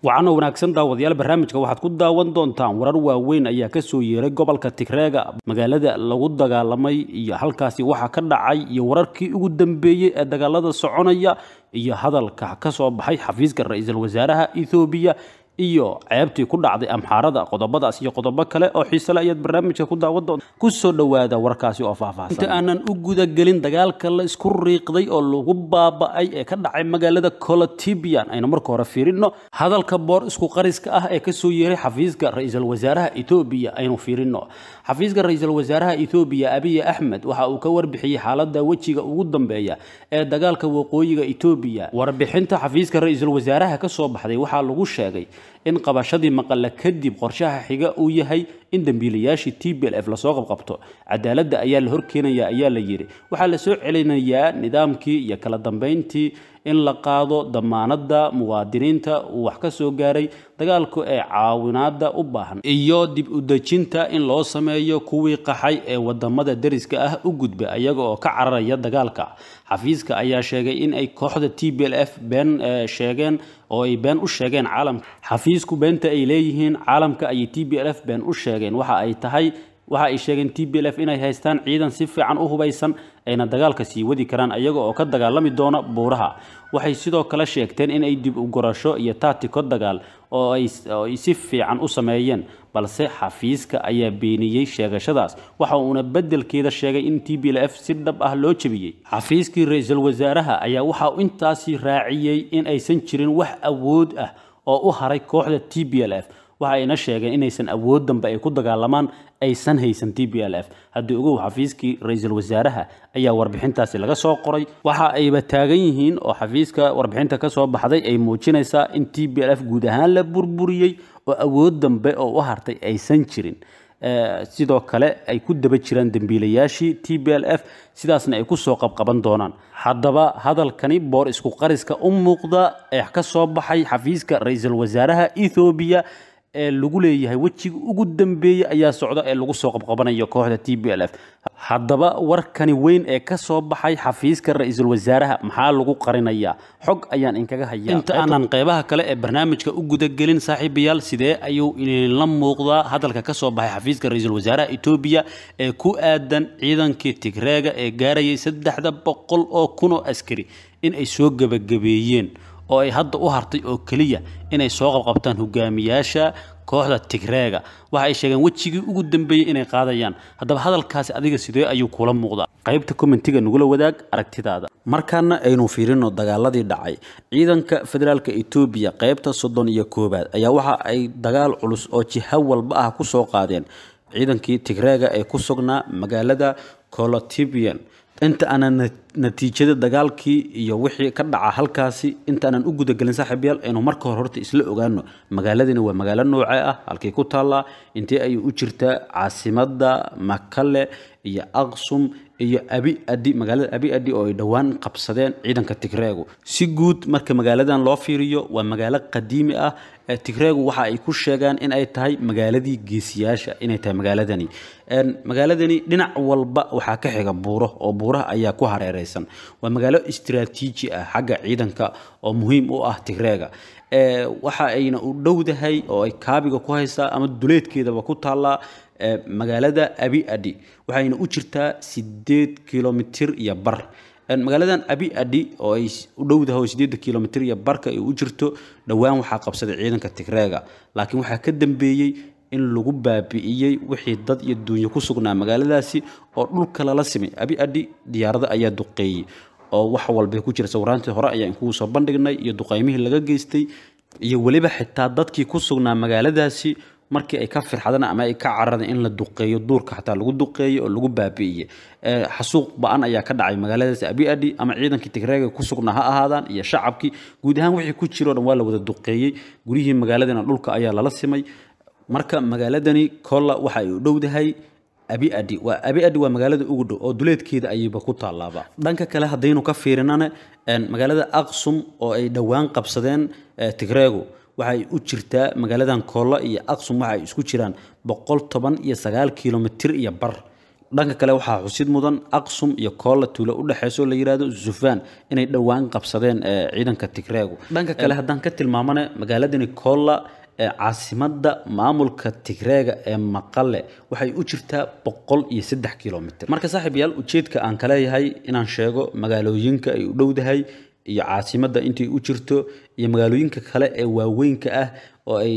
waxaana wanaagsan daawadayaal barnaamijka waxaad ku daawan doontaan warar waaweyn ayaa kasoo yeeray gobolka tigreega magaalada lagu dagaalamay iyo halkaasi waxa ka dhacay iyo wararkii ugu dambeeyey ee dagaalada soconaya iyo hadalka kasoo baxay xafiiska ra-iisul wasaaraha ethoobiya iyo ceebtii ku dhacday amxaarada qodobadaas iyo qodobo kale oo xiisele ayaad barnaamijka ku daawan doonta kusoo dhowaada warkaasi oo faahfaahsan inta aanan u gudagelin dagaalka la isku riiqday oo lagu baaba-ay ee ka dhacay magaalada colotibian aynu marka hore fiirino hadalka boor isku qariska ah ee kasoo yeeray xafiiska ra-iisul wasaaraha ethoobiya aynu fiirino xafiiska ra-iisul wasaaraha ethoobiya abiy axmed waxa uu ka warbixiyey xaalada wejiga ugu dambeeya ee dagaalka waqooyiga etoobiya warbixinta xafiiska ra-iisul wasaaraha kasoo baxday waxaa lagu sheegay in qabashadii maqale kadib qorshaha xiga uu yahay in dembiilayaashii t b l f lasoo qabqabto cadaaladda ayaa la horkeenaya ayaa la yidhi waxaa la soo celinayaa nidaamkii iyo kala dambeyntii in la qaado damaanada muwaadiniinta uu wax ka soo gaaray dagaalku ee caawinaada u baahan iyo dib u dejinta in loo sameeyo kuwii qaxay ee wadamada deriska ah u gudba ayaga oo ka cararaya dagaalka xafiiska ayaa sheegay in ay kooxda t b l f been sheegeen oo ay been u sheegeen caalamka xafiisku beenta ay leeyihiin caalamka ayay t b l f been u sheegeen waxa ay tahay waxa ay sheegeen t b l f inay haystaan ciidan si fiican u hubaysan ayna dagaalka sii wadi karaan ayaga oo ka dagaalami doona buuraha waxay sidoo kale sheegteen inay dib u gurasho iyo taatiko dagaal oo ay si fiican u sameeyeen balse xafiiska ayaa beeniyey sheegashadaas waxa uuna beddelkeeda sheegay in t b l f si dhab ah loo jebiyey xafiiskii ra-iisul wasaaraha ayaa waxa uu intaasi raaciyey in aysan jirin wax awood ah oo u haray kooxda t b l f waxa ayna sheegeen inaysan awood dambe ay ku dagaalamaan aysan haysan t b l f haddii ogow xafiiskii ra-iisul wasaaraha ayaa warbixintaasi laga soo qoray waxa ayba taagan yihiin oo xafiiska warbixinta ka soo baxday ay muujinaysaa in t b l f guud ahaan la burburiyey oo awood dambe oo u hartay aysan jirin sidoo kale ay ku daba jiraan dembiilayaashii t b l f sidaasna ay kusoo qabqaban doonaan haddaba hadalkani boor isku qariska u muuqda ee ka soo baxay xafiiska ra-iisul wasaaraha ethoobiya ee lagu leeyahay wejiga ugu dambeeyey ayaa socda ee lagu soo qabqabanayo kooxda t b l f haddaba warkani weyn ee ka soo baxay xafiiska ra-iisul wasaaraha maxaa lagu qarinayaa xog ayaan inkaga hayaa inta aanan qeybaha kale ee barnaamijka u gudagelin saaxiibayaal sidee ayuu idinla muuqdaa hadalka ka soo baxay xafiiska ra-iisul wasaaraha etoobiya ee ku aadan ciidankii tigreega ee gaarayay saddexda boqol oo kun oo askari in ay soo gebagabeeyeen oo ay hadda u hartay oo keliya inay soo qabqabtaan hogaamiyaasha kooxda tigreega waxa ay sheegeen wejigii ugu dambeeyey inay qaadayaan haddaba hadalkaasi adiga sidee ayuu kula muuqdaa qaybta commentiga nagula wadaag aragtidaada markaana aynu fiirino dagaaladii dhacay ciidanka federaalka etoobiya qaybta soddon iyo koowaad ayaa waxa ay dagaal culus oo jiha walba ah ku soo qaadeen ciidankii tigreega ee ku sugnaa magaalada colotibian inta aanan natiijada dagaalkii iyo wixii ka dhaca halkaasi intaanan u gudagelin saaxiibyaal aynu marka hore horta isla ogaano magaaladani waa magaalo noocee ah halkay ku taallaa intee ayay u jirtaa caasimada makale iyo aqsum iyo abi adi magaalada abi adi oo ay dhowaan qabsadeen ciidanka tigreegu si guud marka magaaladan loo fiiriyo waa magaalo qadiimi ah tigreegu waxa ay ku sheegaan in ay tahay magaaladii geesiyaasha inay tahay magaaladani magaaladani dhinac walba waxaa ka xiga buuro oo buuraha ayaa ku hareereysan waa magaalo istiraatiiji ah xagga ciidanka oo muhiim u ah tigreega waxa ayna u dhowdahay oo ay kaabiga ku haysaa ama duleedkeedaba ku taallaa magaalada abi adi waxayna u jirtaa sideed kilomitir iyo bar magaaladan abi adi oo ay u dhowdahay oo sideeda kilomitir iyo barka ay u jirto dhowaan waxaa qabsaday ciidanka tigreega laakiin waxaa ka dambeeyey in lagu baabi'iyey wixii dad iyo duunyo ku sugnaa magaaladaasi oo dhulka lala simay abi adi diyaarada ayaa duqeeyey oo wax walbay ku jira sawiraantii hore ayaa inkugu soo bandhignay iyo duqaymihii laga geystay iyo weliba xitaa dadkii ku sugnaa magaaladaasi markii ay ka firxadeen ama ay ka carareen in la duqeeyo duurka xataa lagu duqeeyo oo lagu baabi'iyey xasuuq ba-an ayaa ka dhacay magaaladaasi abi adi ama ciidankii tigreega ku sugnaa ha ahaadaan iyo shacabkii guud ahaan wixii ku jiro dhan waa la wada duqeeyey guryihii magaaladana dhulka ayaa lala simay marka magaaladani kolla waxa ay u dhowdahay abi adi waa abi adi waa magaalada ugu dhow oo duleedkeeda ayayba ku taalaaba dhanka kale haddaynu ka fiirinana magaalada aqsum oo ay dhowaan qabsadeen tigreegu waxay u jirtaa magaaladan koolla iyo aqsum waxa ay isku jiraan boqol toban iyo sagaal kilomitir iyo bar dhanka kale waxaa xusid mudan aqsum iyo koolla tuulo u dhexeyso la yidhaahdo zufaan inay dhowaan qabsadeen ciidanka tigreegu dhanka kale haddaan ka tilmaamana magaaladani koolla caasimadda maamulka tigreega ee maqale waxay u jirtaa boqol iyo saddex kilomitr marka saaxiib yaal ujeedka aan ka leeyahay inaan sheego magaalooyinka ay u dhowdahay iyo caasimadda intay u jirto iyo magaalooyinka kale ee waaweynka ah oo ay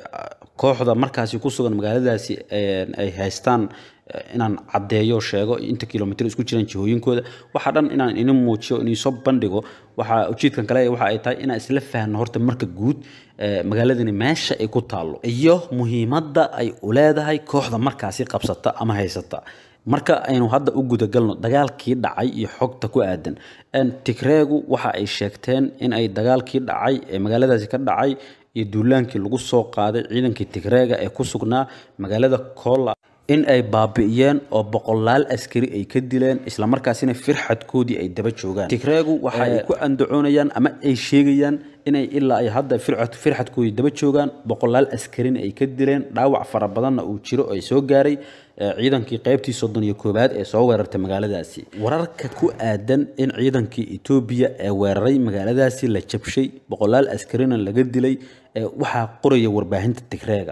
kooxda markaasi ku sugan magaaladaasi ay haystaan inaan caddeeyo sheego inta kilomitr isku jiraan jihooyinkooda waxaa dhan inaan ini muujiyo iniisoo bandhigo waxaa ujeedkan kale waxa ay tahay inaan isla fahanno horta marka guud magaaladani meesha ay ku taallo iyo muhiimadda ay u leedahay kooxda markaasi qabsata ama haysata marka aynu hadda u gudagalno dagaalkii dhacay iyo xogta ku aadan tigreegu waxa ay sheegteen in ay dagaalkii dhacay ee magaaladaasi ka dhacay iyo duulaankii lagu soo qaaday ciidankii tigreega ee ku sugnaa magaalada koola in ay baabi'iyeen oo boqolaal askari ay ka dileen islamarkaasina firxadkoodii ay daba joogaan tigreegu waxa ay ku andacoonayaan ama ay sheegayaan inay ilaa ay hadda firxadkoodii daba joogaan boqolaal askarina ay ka dileen dhaawac fara badanna uu jiro ay soo gaaray ciidankii qaybtii soddon iyo koowaad ee soo weerartay magaaladaasi wararka ku aadan in ciidankii etoobiya ee weeraray magaaladaasi la jabshay boqolaal askarina laga dilay waxaa qoraya warbaahinta tigreega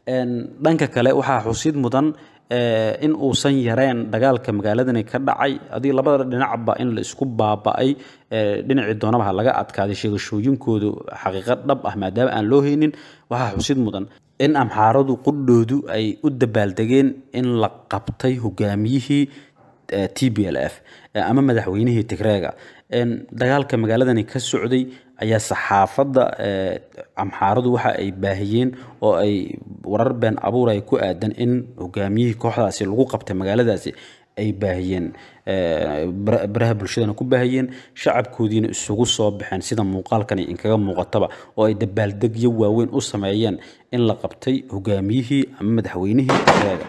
dhanka kale waxaa xusid mudan in uusan yareen dagaalka magaaladani ka dhacay adii labada dhinacba in la isku baaba'ay dhinacii doonaba ha laga adkaaday sheegashooyinkoodu xaqiiqo dhab ah maadaama aan loo haynin waxaa xusid mudan in amxaaradu qudhoodu ay u dabaaldegeen in la qabtay hogaamiyihii t b l f ama madaxweynihii tigreega dagaalka magaaladani ka socday ayaa saxaafadda amxaaradu waxa ay baahiyeen oo ay warar been abuuraya ku aadan in hogaamiyihii kooxdaasi lagu qabtay magaaladaasi ay baahiyeen baraha bulshadana ku baahiyeen shacabkoodiina isugu soo baxeen sida muuqaalkani inkaga muuqataba oo ay dabaaldegyo waaweyn u sameeyeen in la qabtay hogaamiyihii ama madaxweynihii tigreega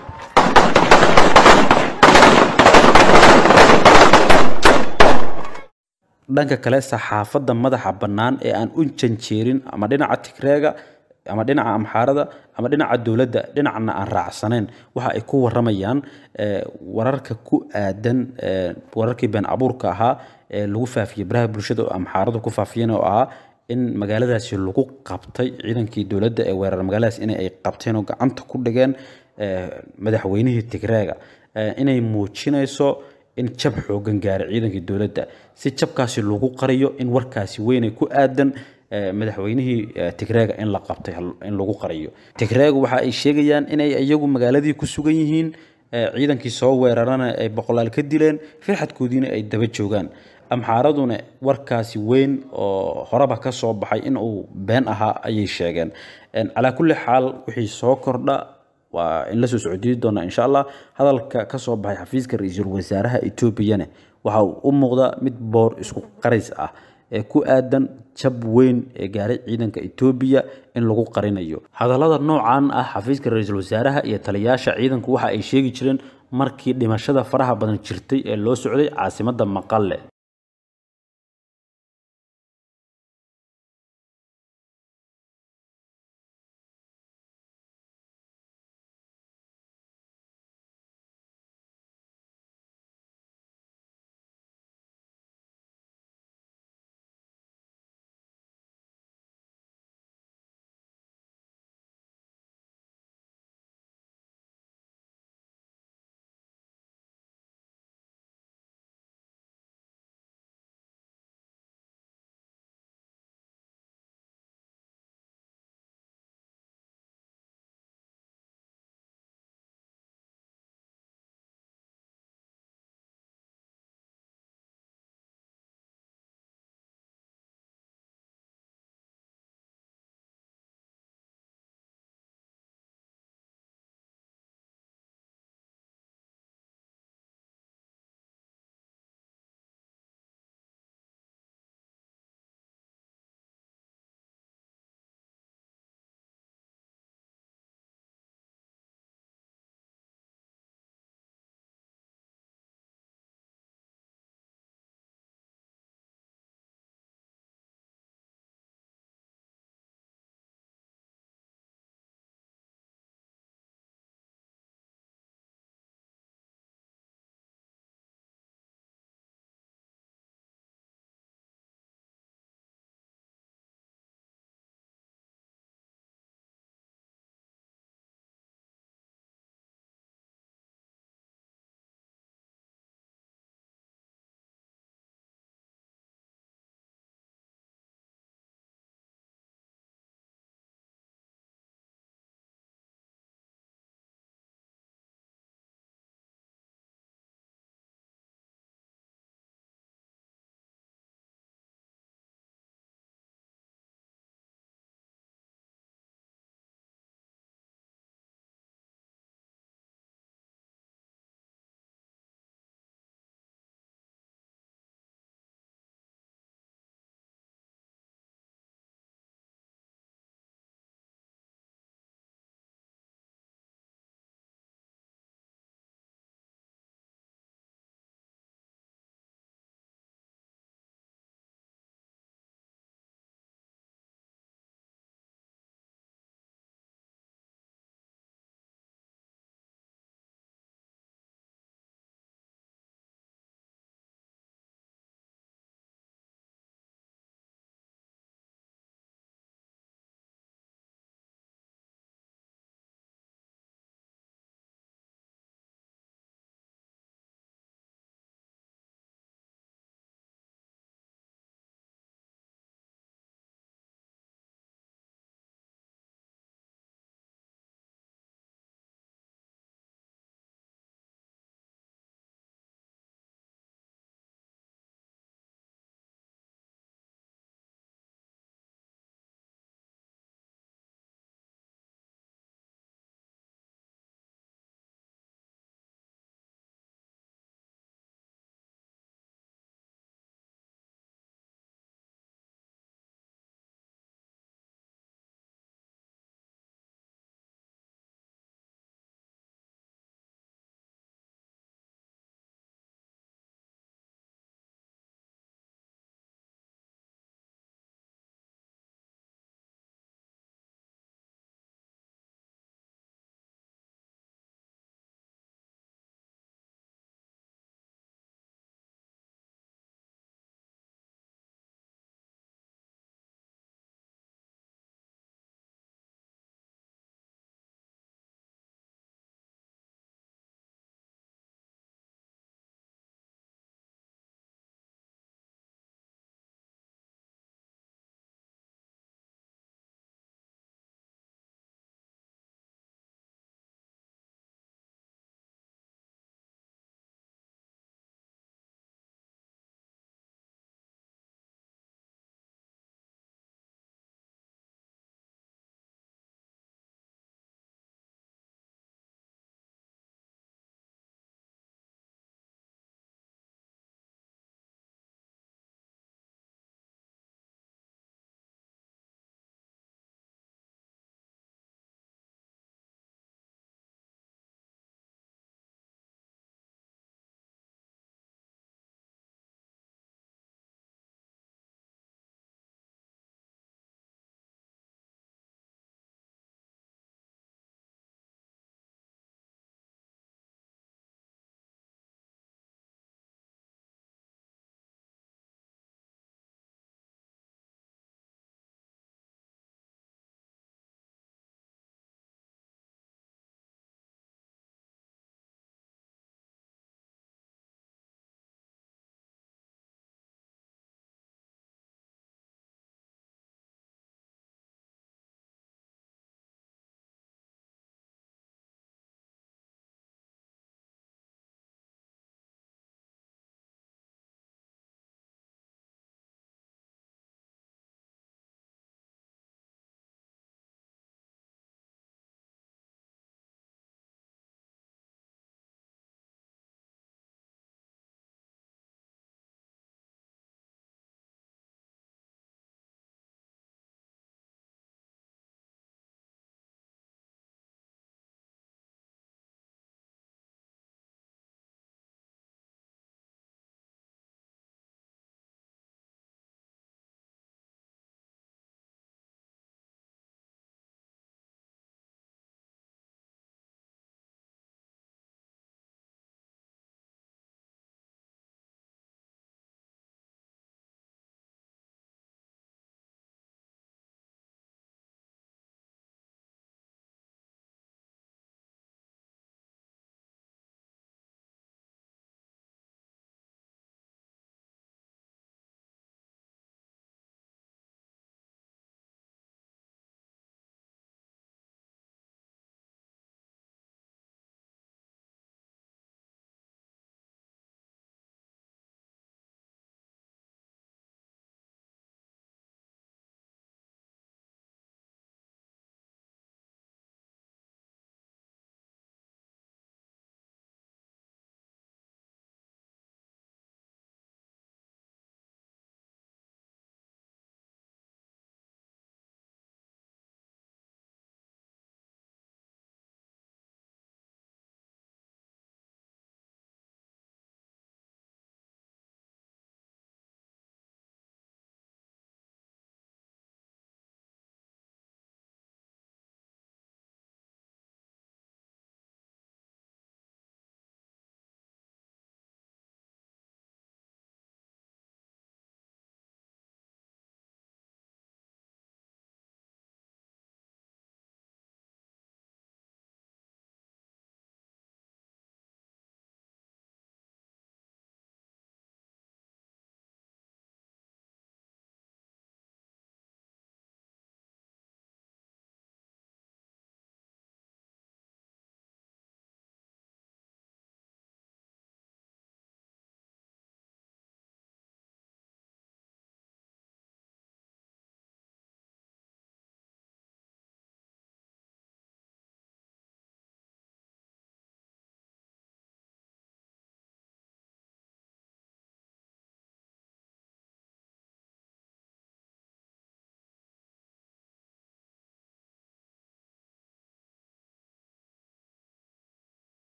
dhanka kale saxaafadda madaxa bannaan ee aan u janjeerin ama dhinaca tigreega ama dhinaca amxaarada ama dhinaca dowladda dhinacna aan raacsanayn waxa ay ku waramayaan wararka ku aadan wararkii been abuurka ahaa ee lagu faafiyey baraha bulshada oo amxaaradu ku faafiyeen oo ahaa in magaaladaasi lagu qabtay ciidankii dowladda ee weerar magaaladaas in ay qabteen oo gacanta ku dhigeen madaxweynihii tigreega inay muujinayso in jab xoogan gaaray ciidankii dowladda si jabkaasi lagu qariyo in warkaasi weynay ku aadan madaxweynihii tigreega in la qabtay in lagu qariyo tigreegu waxa ay sheegayaan inay iyagu magaaladii ku sugan yihiin ciidankii soo weerarana ay boqolaal ka dileen firxadkoodiina ay daba joogaan amxaaraduna warkaasi weyn oo horeba ka soo baxay in uu been ahaa ayay sheegeen calaa kulli xaal wixii soo kordha waa in la soo socodiyi doona insha allah hadalka ka soo baxay xafiiska ra-iisul wasaaraha etoobiyana waxa uu u muuqdaa mid boor isku qaris ah ee ku aadan jab weyn ee gaaray ciidanka etoobiya in lagu qarinayo hadallada noocan ah xafiiska ra-iisul wasaaraha iyo taliyaasha ciidanku waxa ay sheegi jireen markii dhimashada faraha badan jirtay ee loo socday caasimadda maqale